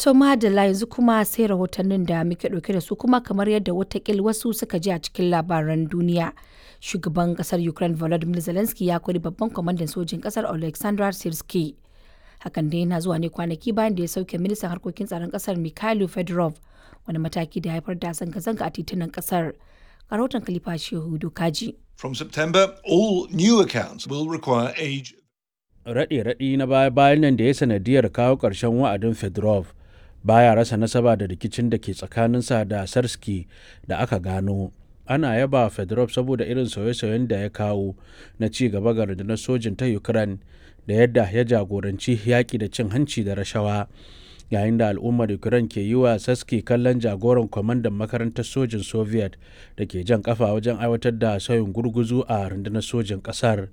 To madalla yanzu kuma sai rahotannin da muke ɗauke da su kuma kamar yadda watakil wasu suka ji a cikin labaran duniya. Shugaban kasar Ukraine Volodymyr Zelensky ya kori babban kwamandan sojin kasar Alexander Sirski. Hakan dai yana zuwa ne kwanaki bayan da ya sauke ministan harkokin tsaron kasar Mikhailo Fedorov wani mataki da ya haifar da zanga-zanga a titunan kasar. Rahoton Khalifa Shehu Dokaji. From September, all new accounts will require age. Raɗe-raɗi na baya-bayan nan da ya sanadiyar kawo ƙarshen wa'adin Fedorov baya rasa nasaba da rikicin da ke tsakaninsa da Sarski da aka gano. Ana yaba Fedorov saboda irin sauye-sauyen da ya kawo na ci gaba ga rundunar sojin ta Ukraine da yadda ya jagoranci yaƙi da cin hanci da rashawa. Yayin da al'ummar Ukraine ke yi wa Saski kallon jagoran kwamandan makarantar sojin Soviet da ke jan kafa wajen aiwatar da sauyin gurguzu a rundunar sojin ƙasar.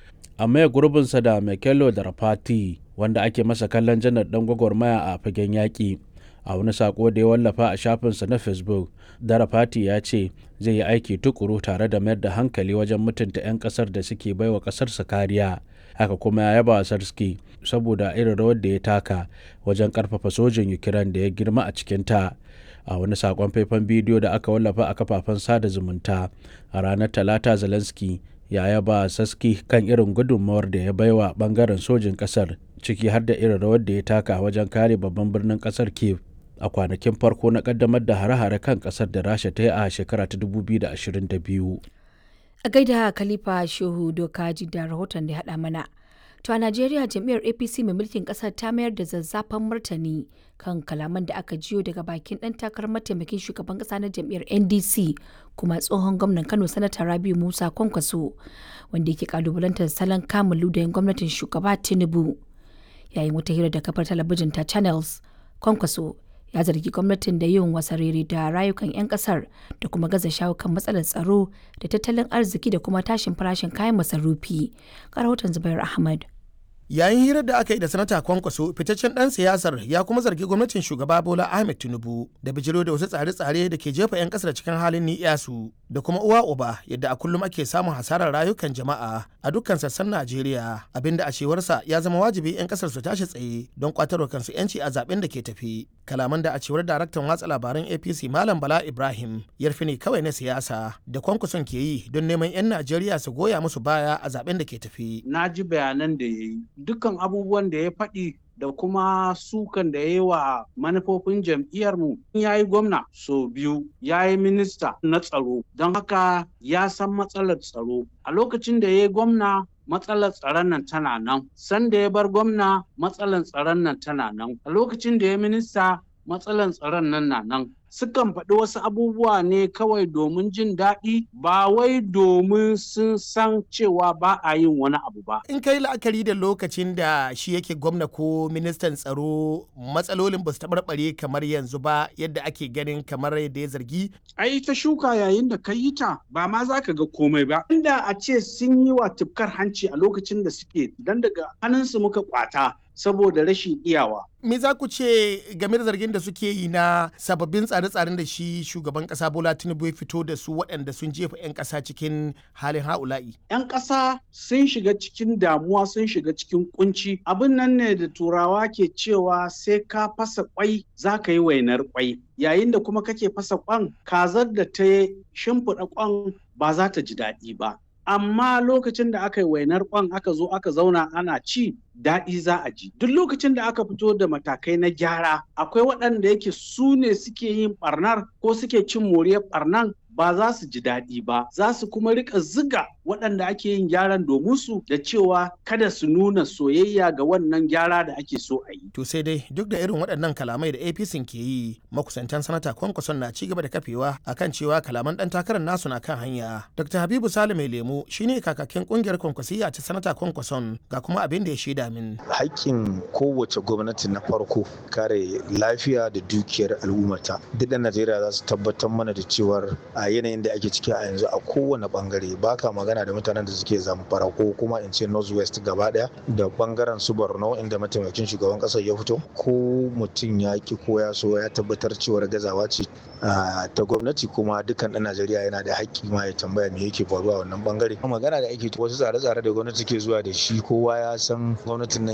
a maye gurbinsa da Mekelo da Rafati wanda ake masa kallon janar dan gwagwarmaya a fagen yaƙi. A wani sako da ya wallafa a shafinsa na Facebook, Darafati ya ce zai yi aiki tukuru tare da mayar da hankali wajen mutunta 'yan ƙasar da suke baiwa ƙasarsa kariya. Haka kuma ya yaba Sarski saboda irin rawar da ya taka wajen ƙarfafa sojin Ukraine da ya girma a cikinta. a wani sakon faifan bidiyo da aka wallafa a kafafen sada zumunta a ranar talata zelensky ya yaba saski kan irin gudunmawar da ya baiwa bangaren sojin kasar ciki har da irin rawar da ya taka wajen kare babban birnin kasar kiev a kwanakin farko na kaddamar da hare-hare kan kasar da rasha ta yi a shekara ta 2022 A gaida Khalifa Shehu Dokaji da rahoton da ya haɗa mana. To a Najeriya jam'iyyar APC mai mulkin ƙasar ta mayar da zazzafan martani kan kalaman da aka jiyo daga bakin ɗan takarar mataimakin shugaban ƙasa na jam'iyyar NDC kuma tsohon gwamnan Kano Sanata Rabiu Musa Kwankwaso wanda yake kalubalantar salon kamun ludayin gwamnatin shugaba Tinubu. Yayin wata hira da kafar talabijin ta Channels, Kwankwaso ya zargi gwamnatin da yin wasarere da rayukan 'yan kasar da kuma gaza shawo kan matsalar tsaro da tattalin arziki da kuma tashin farashin kayan masarufi. rahoton Zubair Ahmad. yayin hirar da aka yi da sanata kwankwaso fitaccen dan siyasar ya kuma zargi gwamnatin shugaba bola ahmed tinubu da bijiro da wasu tsare-tsare da ke jefa 'yan kasar cikin halin ni'yasu da kuma uwa uba yadda a kullum ake samun hasarar rayukan jama'a a dukkan sassan najeriya abinda a cewarsa ya zama wajibi 'yan kasar su tashi tsaye don kwatarwa kansu 'yanci a zaben da ke tafi kalaman da a cewar daraktan watsa labaran apc malam bala ibrahim yarfi ne kawai na siyasa da kwankwason ke yi don neman 'yan najeriya su goya musu baya a zaben da ke tafi na ji bayanan da ya yi dukkan abubuwan da ya faɗi da kuma sukan da ya yi wa manufofin jam'iyyarmu ya yi gwamna so biyu ya yi minista na tsaro don haka ya san matsalar tsaro a lokacin da ya yi gwamna matsalar tsaron nan tana nan sanda ya bar gwamna matsalar tsaron nan tana nan a lokacin da ya minista matsalar tsaron nan na nan sukan faɗi wasu abubuwa ne kawai domin jin daɗi ba wai domin sun san cewa ba a yin wani abu ba. in kai la'akari da lokacin da shi yake gwamna ko ministan tsaro matsalolin ba su taɓarɓare kamar yanzu ba yadda ake ganin kamar yadda ya zargi ai ta shuka yayin da ka yi ta ba ma za ka ga komai ba inda a ce sun yi wa tufkar hanci a lokacin da suke dan daga hannunsu muka kwata saboda rashin iyawa. Me za ku ce game da zargin da suke yi na sababbin tsare-tsaren da shi shugaban kasa Bola Tinubu ya fito da su waɗanda sun jefa 'yan ƙasa cikin halin ha'ula'i? 'Yan ƙasa sun shiga cikin damuwa sun shiga cikin kunci. Abin nan ne da turawa ke cewa sai ka fasa kwai za ka yi wainar kwai. Yayin da kuma kake fasa kwan kazar da ta shimfiɗa kwan ba za ta ji daɗi ba. amma lokacin da aka yi wainar kwan aka zo aka zauna ana ci daɗi za a ji duk lokacin da aka fito da matakai na gyara akwai waɗanda yake su ne suke yin ɓarnar ko suke cin moriyar ɓarnan ba za su ji daɗi ba za su kuma rika ziga waɗanda ake yin gyaran domin su da cewa kada su nuna soyayya ga wannan gyara da ake so a yi. To sai dai duk da irin waɗannan kalamai da APC ke yi makusantan sanata kwankwason na ci gaba da kafewa akan cewa kalaman ɗan takarar nasu na kan hanya. Dr. Habibu Salim mai lemu shine kakakin ƙungiyar kwankwasiyya ta sanata kwankwason ga kuma abin da ya shaida min. Haƙƙin kowace gwamnati na farko kare lafiya da dukiyar al'ummata. Duk ɗan Najeriya za su tabbatar mana da cewar a yanayin da ake ciki a yanzu a kowane bangare baka magana da mutanen da suke zamfara ko kuma in ce northwest gaba daya da bangaren su borno inda mataimakin shugaban kasar ya fito ko mutum ya ki ko ya so ya tabbatar cewar gazawa ce ta gwamnati kuma dukkan ɗan najeriya yana da haƙƙi ma ya tambaya me yake faruwa wannan bangare magana da ake wasu tsare-tsare da gwamnati ke zuwa da shi kowa ya san gwamnatin nan